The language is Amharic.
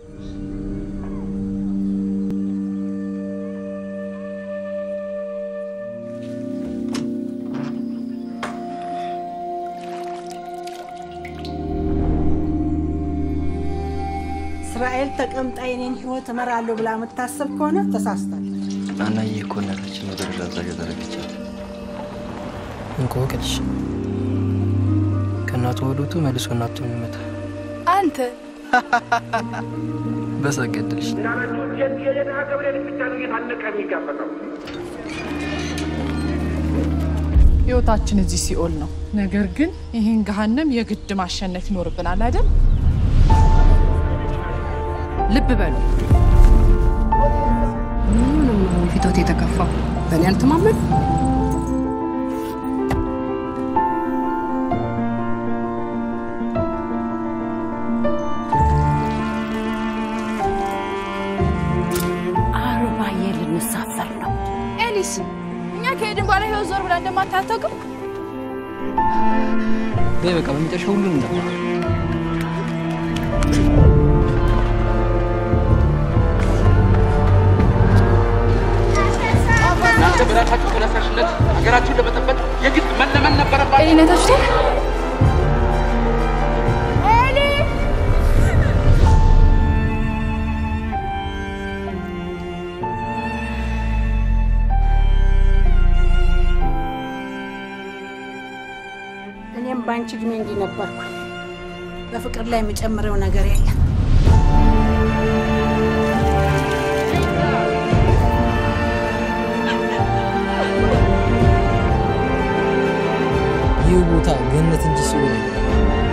እስራኤል ተቀምጣ የኔን ህይወት እመራለሁ ብላ የምታስብ ከሆነ ተሳስታለች። ናናዬ እኮ እናታችን ምድር ላዛዥ ያደረገቻት እንቆቅልሽ ከእናቱ ወዱቱ መልሶ እናቱን ይመታ አንተ በሰገድልሽ የድሃ ገብርኤል ብቻ ነው እየታነቀ የሚጋፈጠው። ህይወታችን እዚህ ሲኦል ነው። ነገር ግን ይህን ገሃነም የግድ ማሸነፍ ይኖርብናል አይደል? ልብ በሉ። ምንም አሁን ፊቶት የተከፋው በእኔ አልተማመን አርባዬ ልንሳፈር ነው። ኤሊስ፣ እኛ ከሄድን በኋላ ህይወት ዞር ብላ እንደማታተውቅም በይ በቃ በመጨረሻ ሁሉንም ነበር እናንተ በራሳችሁ ተነሳሽነት ሀገራችሁን ለመጠበቅ የግድ መለመን ነበረባችሁ። ኤሊነታችሁ እኔም በአንቺ እድሜ እንዲህ ነበርኩ። በፍቅር ላይ የምጨምረው ነገር የለም። ይህ ቦታ ገነት እንጂ ሲሆን